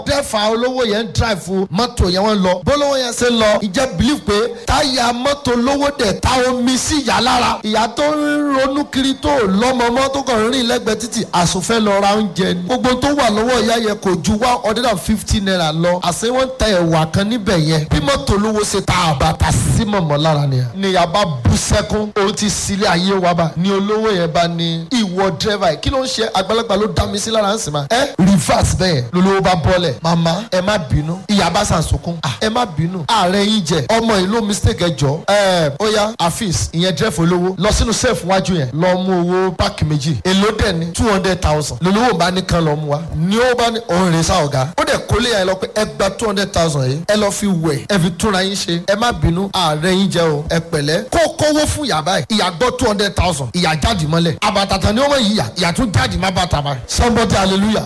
dẹ́fà olówó yẹn ń drive mọ́tò yẹn wọ́n lọ bólówó yẹn ṣe lọ ìjẹ́ believe pé táyà mọ́tò lówó dẹ̀ ta omi sí ìyá lára ìyá tó ń ronú kiri tó lọ́mọ mọ́ tó kàn rìn lẹ́gbẹ̀ẹ́ títì àsùnfẹ́ lọ ra oúnjẹ ni gbogbo tó wà lọ́wọ́ ìyá yẹn kò ju one hundred and fifty naira lọ àṣé wọ́n ń ta ẹ̀wà kan níbẹ̀ yẹn bí mọ́tò lówó ṣe ta àbàtà sí mọ̀mọ́ lára nìyẹn ni ìyá bá bú sẹ́kún òun ti sílé ayé wa bá ni olówó yẹn bá ní ìwọ dírẹ́fà yìí kí ló ń ṣe àgbàlagbà ló dá mi sí lára ń sìn máa ẹ reverse bẹ́ẹ̀ lolówó bá bọ́lẹ̀ màmá ẹ má bínú ìyá bá sàn sunkún "Ah, ẹ má bínú ààrẹ yín jẹ ọmọ yìí ló mistake ẹ jọ ẹ ó yá afis ìyẹn dírẹ́fà olówó lọ sínú sẹ́ẹ̀fù wájú yẹn lọ mú owó páàkì méjì èló dẹ̀ ní two hundred thousand lolówó bá ní kan lọ mú wa ni ó bá ní òun rè sá ọ̀gá ó dẹ̀ kólé yẹn lọ pé ẹ gba two hundred thousand yìí ẹ lọ fi wẹ̀ ẹ fi túnra yín ṣe ẹ má bínú ààrẹ yín jẹ o ẹ pẹ̀lẹ́ kó kówó fún ìyá báyìí ìyá gbọ́ two hundred thousand ìyá jáde mọ́lẹ̀ àbàtàtà ni ó mọ̀ yìí yà ìyá tún jáde má bàtà báyìí somebody hallelujah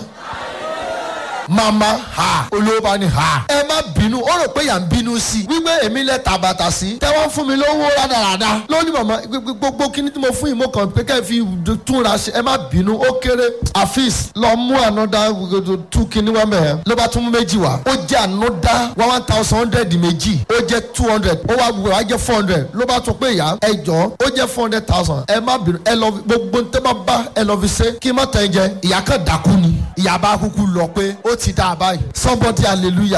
mama ha olówó bá ní ha. ẹ má bínú ó rò pé yà ń bínú sí i wípé èmi lẹ tàbàtà sí. tẹ́wọ́ fún mi lówó rádaràda. lónìí màmá gbogbo kíní tí mo fún yìí mo kàn pé kẹ́ ẹ fi túnra ṣe ẹ má bínú ó kéré. afis lọ mú ànọ́dá tú kíní wá mẹ́ẹ̀. ló bá tún mú méjì wá. ó jẹ́ ànọ́dá one thousand hundred méjì. ó jẹ́ two hundred ó wá gbogbo wá jẹ́ four hundred. ló bá tún pé ìyá ẹ jọ ó jẹ́ four hundred thousand. ẹ má bínú ẹ lọ gbogbo tẹ́ bá bá ẹ lọ fi ṣe kí n má tẹ̀ ẹ jẹ. ìyá kan dákú ni. ìyá bá kúkú lọ pé ó ti dá a báyìí somebody hallelujah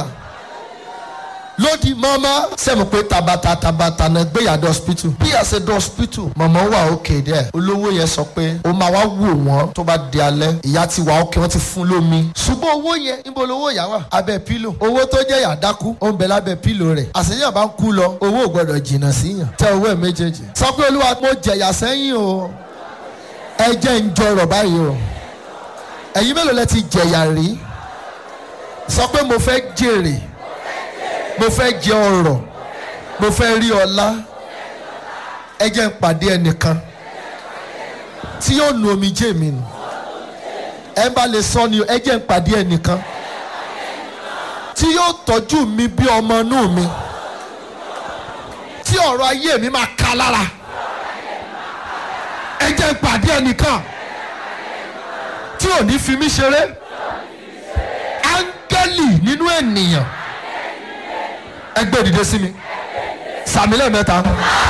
lódì mama sẹ́mu pé tabata tabata náà gbéyàdó hospital bí àṣẹ dé hospital mama wà òkè dẹ́ olówó yẹn sọ pé ó máa wá wò wọ́n tó bá di alẹ́ ìyá ti wà òkè wọ́n ti fún lómi ṣùgbọ́n owó yẹn níbo lówó yà wà abẹ́ pílò owó tó jẹ́ yàdákú ó ń bẹ lábẹ́ pílò rẹ̀ àṣeyàn bá ń kú lọ owó ò gbọ́dọ̀ jìnnà síyàn tẹ owó ẹ̀ méjèèjì sọ pé olúwa mo jẹ̀yà sẹ́yìn o ẹ jẹ́ ń jọrọ̀ báyìí o ẹ̀yin mélòó lẹ ti jẹ̀yà rí sọ pé mo fẹ́ jèrè mo fẹ́ jẹ ọrọ̀ mo fẹ́ rí ọlá ẹ jẹ́ ń pàdé ẹnìkan tí yóò nu omijé mi nù ẹ bá lè sọ ni ẹ jẹ́ ń pàdé ẹnìkan tí yóò tọ́jú mi bí ọmọ inú mi tí ọ̀rọ̀ ayé mi máa ka lára ẹ jẹ́ ń pàdé ẹnìkan tí ò ní fi mí ṣeré áńgẹ́lì nínú ènìyàn ẹgbẹ́ òdìdé sí mi sàmì lẹ́ẹ̀mẹ́ta.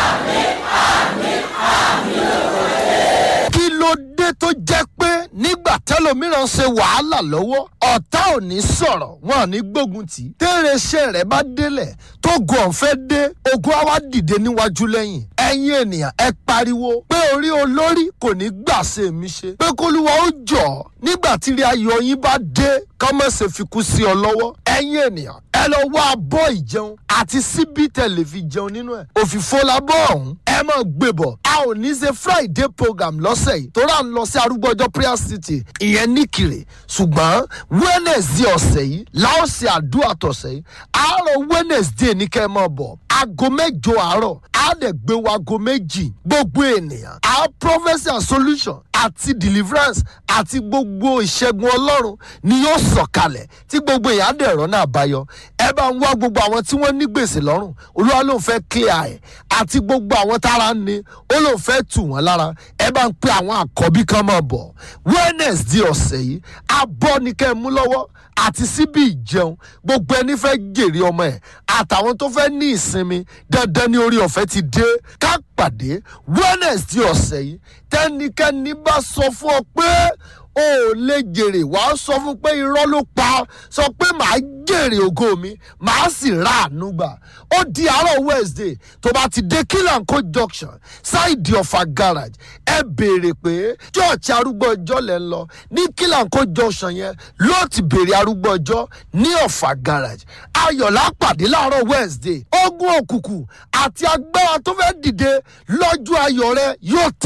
kí ló dé tó jẹ́ pé nígbà tẹ́lòmíràn ṣe wàhálà lọ́wọ́ ọ̀tá ò ní sọ̀rọ̀ wọn ò ní gbógun tì í tẹ́rẹ̀ṣẹ̀ rẹ̀ bá délẹ̀ tó gun ọ̀fẹ́ dé ogun á wá dìde níwájú lẹ́yìn ẹ̀yin ènìyàn ẹ pariwo pé orí olórí kò ní gbà ṣe mí ṣe pé kólúwa ó jọ̀ nígbà tí rí ayọ̀ yín bá dé kọ́mọ̀sẹ̀ fi kú sí ọ lọ́wọ́ ẹ̀yin ènìyàn ẹ lọ wá abọ́ ìjẹun àti síbí tẹ̀lé fi jẹun nínú ẹ̀ òfìfo labọ́ ọ̀hún ẹ mọ̀ gbé bọ̀ a ò ní ṣe friday program lọ́sẹ̀ yìí tó rà ń lọ sí arúgbọ́jọ́ prayer city ìyẹn níkìrè ṣùgbọ́n wednesday ọ̀sẹ̀ yìí láò ṣe àdúrà tọ̀sẹ̀ yìí àárọ̀ wednesday ní kẹ́ ẹ mọ̀ bọ̀ aago mẹ́jọ àárọ̀ á dẹ̀ gbé wa aago méjì gbogbo ènìyàn our prophecy and solution àti deliverance àti gbogbo ìṣẹ́gun ọlọ́run ni yóò sọ̀kalẹ̀ tí gbogbo èèyàn á dẹ̀ rọ́nà àbáyọ ẹ bá ń wá gbogbo àwọn tí wọ́n ní gbèsè lọ́rùn olúwa ló ń fẹ́ clear ẹ̀ àti gbogbo àwọn tára ń ni ó ló ń fẹ́ tù wọ́n lára ẹ bá ń pe àwọn àkọ́bí kan máa bọ̀ wednesday ọ̀sẹ̀ yìí abọ́ ni kẹ́ ẹ mú lọ́wọ́ àti síbi ìjẹun gbogbo ẹni fẹ́ jèrè ọmọ ẹ̀ àtàwọn tó fẹ́ ní ìsinmi dandan ní orí ọ̀fẹ́ ti dé ká pàdé wednesday ọ̀sẹ̀ yìí tẹ́nikẹ́ni bá sọ fún ọ pé o ò lè jèrè wàá sọ fún pé irọ́ ló pa sọ pé màá jèrè ògo mi màá sì ra àánú gbà ó di àárọ̀ wednesday tó bá ti dé kílànkó junction ṣáìdì ọ̀fà garage ẹ béèrè pé church arúgbó ọjọ́ lẹ́ ń lọ ní kílànkó junction yẹn ló ti béèrè arúgbó ọjọ́ ní ọ̀fà garage ayọ̀lá pàdé láàárọ̀ wednesday ogun òkùnkùn àti agbára tó fẹ́ dìde lọ́jọ́ ayọ̀ rẹ yóò tẹ̀.